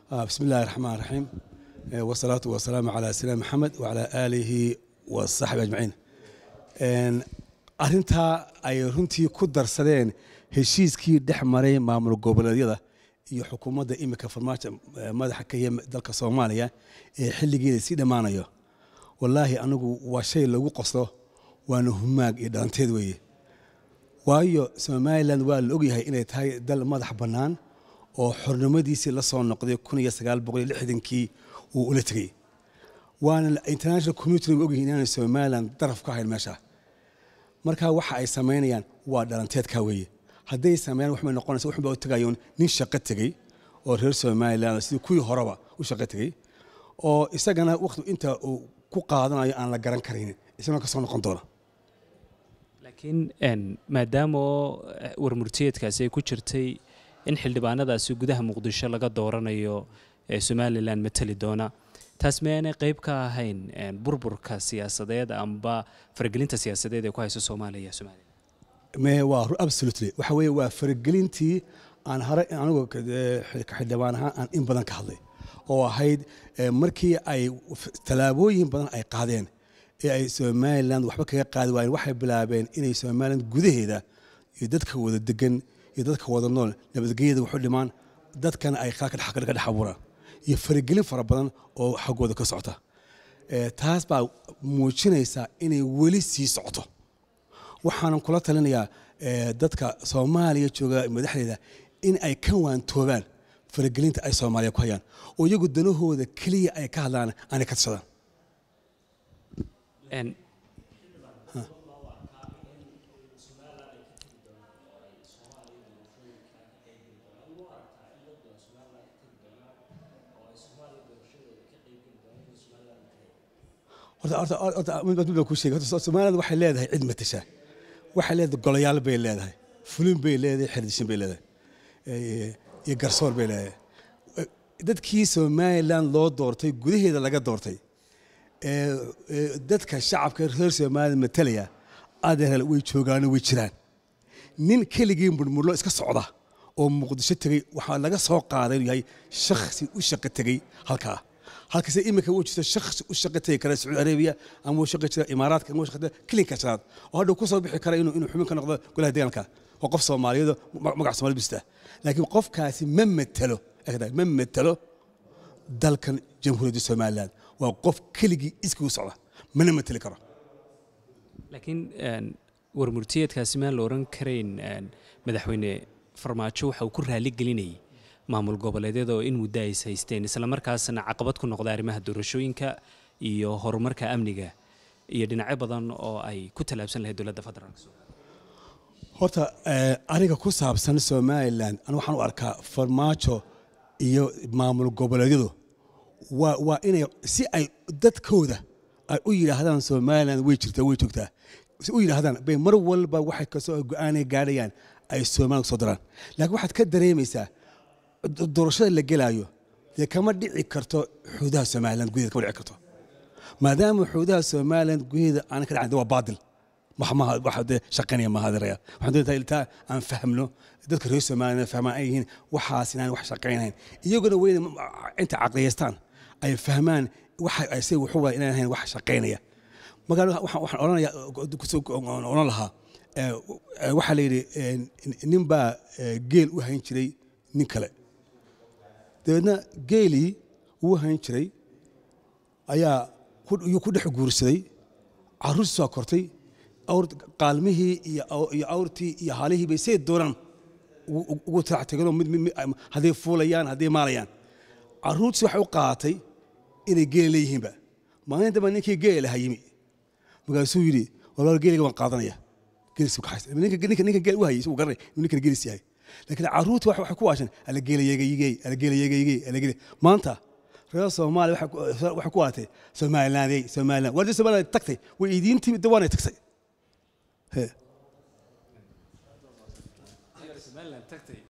بسم الله الرحمن الرحيم والصلاة والسلام على سيدنا محمد وعلى آله وصحبه أجمعين arintaa ay runtii ku darsadeen heshiiskii dhex maray maamul goboleedyada iyo xukuumadda imika farmaajo madaxa ka yahe dalka soomaaliya ee xilligeeda sii dhammaanayo wallaahi anigu waa shay lagu qoslo waana humaag iyo dhalanteed weeye waayo somalilan waa la ogyahay inay tahay dal madax bannaan oo xornimadiisii la soo noqday kii uu ula tegey waana international community wa ogyihin inaanay somalilan daraf ka hayn meesha marka waxa ay samaynayaan waa dhalanteedka weeye hadday sameeyaan waxbay noqonaysa waxun baa u tegayoon nin shaqo tegey oo reer somalilan sidii kuwii horeba u shaqo tegey oo isagana waqti inta uu ku qaadanayo aan la garan karaynin isagana ka soo noqon doona laakiin maadaama warmurtiyeedkaasi ay ku jirtay in xildhibaanadaasi gudaha muqdisho laga dooranayo ee somalilan matali doona taas miyaanay qayb ka ahayn burburka siyaasadeed amba faragelinta siyaasadeed ee ku hayso soomaaliya iyo somalilan me waa absolutely waxa weeye waa faragelintii aan hore anigu xildhibaan ahaan aan in badan ka hadlay oo ahayd markii ay tallaabooyin badan ay qaadeen ee ay somalilan waxba kaga qaadi waayeen waxay bilaabeen inay somalilan gudaheeda iyo dadka wada degan iyo dadka wada nool nabadgelyada waxu dhimaan dadkana ay khalka ka dhex abuuraan iyo faragelin fara badan oo xaggooda ka socota taas baa muujinaysaa inay weli sii socoto waxaanan kula talinayaa dadka soomaaliya jooga madaxdeeda in ay ka waantoobaan faragelinta ay soomaaliya ku hayaan oo iyagu danahooda keliya ay ka hadlaan aanay ka tashadaan somaliland waxay leedahay cid matasha waxay leedahay golayaal bay leedahay fulin bay leedahay xerdishin bay leedahay iyo garsoor bay leedahay dadkii somaliland loo doortay gudaheeda laga doortay dadka shacabka reer somaliland matalaya adeer way joogaano way jiraan nin keligii murmurlo iska socda oo muqdisho tegey waxaa laga soo qaaday inuu yahay shakhsi u shaqo tegey halkaa halkase imika uu jirto shakhsi u shaqo tegi kara sacuudi arabiya ama uu shaqo jira imaaraadka ama uu shaqo kilinka shanaad oo hadhow ku soo bixi kara inuu inuu xubin ka noqdo golaha deegaanka oo qof soomaaliyeed magac soomaali bista laakiin qofkaasi ma matalo ma matalo dalkan jamhuuriyadda somaliland waa qof keligii iskii u socda mana mateli karo laakiin warmurtiyeedkaasi maan la oran karayn madaxweyne farmaajo waxa uu ku raali gelinayay maamul goboleedyada oo in muddo ays haysteen islamarkaasna caqabad ku noqda arrimaha doorashooyinka iyo horumarka amniga iyo dhinacyo badan oo ay ku tallaabsan lahayd dowladda federaalk horta aniga ku saabsan somalilan an waxaan u arkaa farmaajo iyo maamul goboleedyadu waa inay si ay dadkooda ay u yidhaahdaan somalilan way jirtaa way joogtaa si u yidhaahdaan bay mar walba waxay kasoo go-aanay gaadhayaan ay somalilan kusoo daraan laakiin waxaad ka dareemaysaa doorashada la gelaayo dee kama dhici karto xuduudaha somalilan gudaheeda kama dhici karto maadaama xuduudaha somalilan gudaheeda aanan ka dhacin waa baadil wax dee shaqaynaya maahadiraya waxaan doontaa iltaa aan fahmno dadka reer somalilan fahmaan ay yihiin waxaas inaan wax shaqaynayn iyaguna weyna inta caqliyaystaan ay fahmaan waxa ay say wuxuu waa inaan ahayn wax shaqaynaya markaa waxaan odhanaya odhan lahaa waxaa la yidhi nin baa geel u hayn jiray nin kale dabeedna geelii uu hayn jiray ayaa yuu ku dhex guursaday caruurtii soo kortay qaalmihii iyo awrtii iyo haalihii bay say doonaan ugu tageenoo hadday fuulayaan hadday maalayaan caruurtii waxay u qaadatay inay geela leeyihiinba maalin damba ninkii geela lahaa yimi markaasuu yidhi walaal geeliga waan qaadanaya ninka geel u hayay isagu garanay inuu ninkan geelis yahay laakiin caruurta waxay ku waashan alageelayeegayigey alageelayeegayigey alageel maanta reer soomaaliya waxay ku waatay somalilandey somaliland waa somaliland tagtay way idiin timid dawaanay tagtay